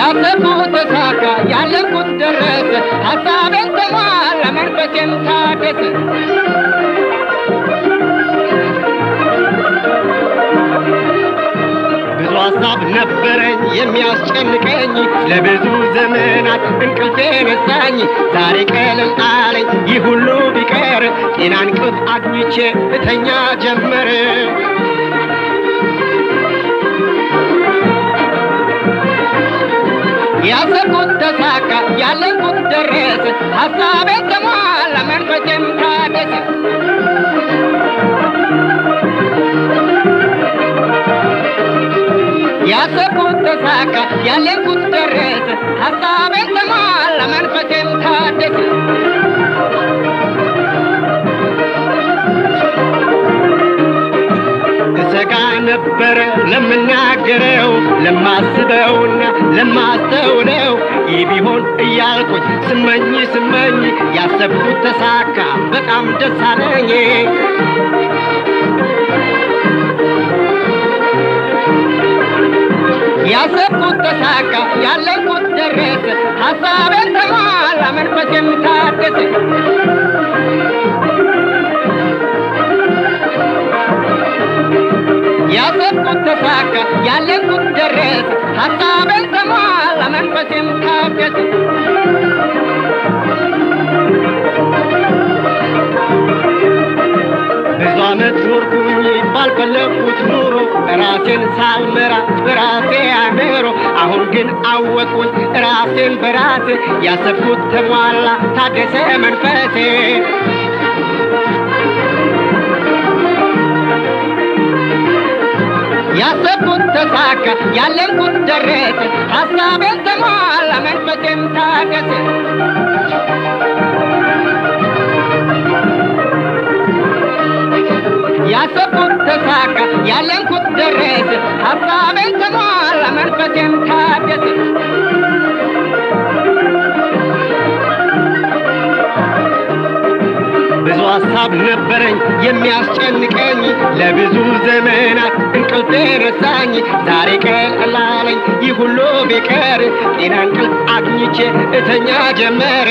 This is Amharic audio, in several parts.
ያሰብኩት ተሳካ፣ ያለምኩት ደረሰ፣ ሀሳቤን ተሟላ፣ መንፈሴም ታደሰ። ብዙ ሀሳብ ነበረኝ የሚያስጨንቀኝ ለብዙ ዘመናት እንቅልፌ ነሳኝ። ዛሬ ቀለል አለኝ ይህ ሁሉ ቢቀር ጤና እንቅልፍ አግኝቼ እተኛ ጀመር። ያሰብኩት ተሳካ፣ ያለምኩት ደረሰ፣ ሀሳቤ ተሟላ፣ መንፈሴም ታደሰ። ያሰብኩት ተሳካ፣ ያለምኩት ደረሰ፣ ሀሳቤ ተሟላ፣ መንፈሴም ታደሰ። እሰጋ ነበረ ለምናገረው ለማስበውና ለማስተውለው ይህ ቢሆን እያልኩኝ ስመኝ ስመኝ ያሰብኩት ተሳካ፣ በጣም ደስ አለኝ። ያሰብኩት ተሳካ፣ ያለምኩት ደረሰ፣ ሀሳቤን ተሟላ፣ መንፈሴም ታደሰ። ያሰብኩት ተሳካ፣ ያለምኩት ደረሰ፣ ሀሳቤን ተሟላ፣ መንፈሴም ታደሰ። ብዙ ዓመት ኖርኩኝ ባልፈለግኩት ኑሮ ራሴን ሳልመራ በራሴ አእምሮ አሁን ግን አወቅኩኝ ራሴን በራሴ ያሰብኩት ተሟላ ታደሰ መንፈሴ ያሰብኩት ተሳካ ያለምኩት ደረሰ ሀሳቤን ተሟላ መንፈሴም ታደሰ ያሰብኩት ተሳካ ያለምኩት ደረሰ ሀሳቤን ተሟላ መንፈሴም ታደሰ ብዙ ሀሳብ ነበረኝ የሚያስጨንቀኝ ለብዙ ዘመናት እንቅልፍ ረሳኝ ዛሬ ቀለል አለኝ ይህ ሁሉ ቢቀር ጤና እንቅልፍ አግኝቼ እተኛ ጀመር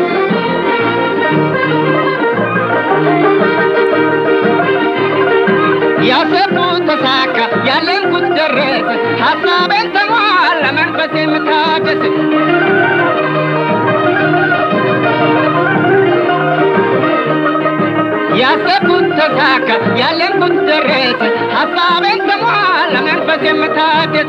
ያሰብኩት ተሳካ ያለምኩት ደረሰ ሀሳቤን ተሟላ መንፈሴም ታደሰ ያሰብኩት ተሳካ ያለምኩት ደረሰ ሀሳቤን ተሟላ መንፈሴም ታደሰ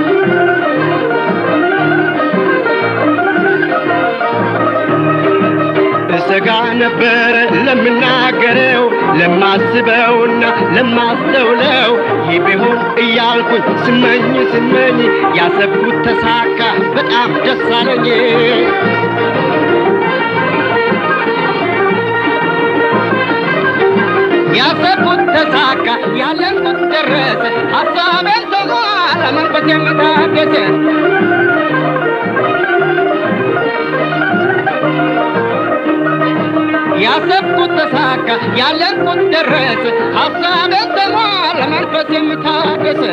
እሰጋ ነበረ ለምናገረው ለማስበውና ለማስተውለው ይህ ቢሆን እያልኩኝ ስመኝ ስመኝ ያሰብኩት ተሳካ በጣም ደስ አለኝ ያሰብኩት ተሳካ ያለምኩት ደረሰ ሀሳቤን ተሟላ መንፈሴም ታደሰ ያሰብኩት ተሳካ ያለምኩት ደረሰ ሀሳቤን ተሟላ መንፈሴም ታደሰ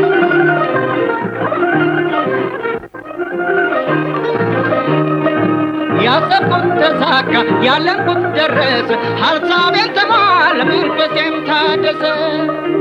ያሰብኩት ተሳካ ያለምኩት ደረሰ ሀሳቤን ተሟላ መንፈሴም ታደሰ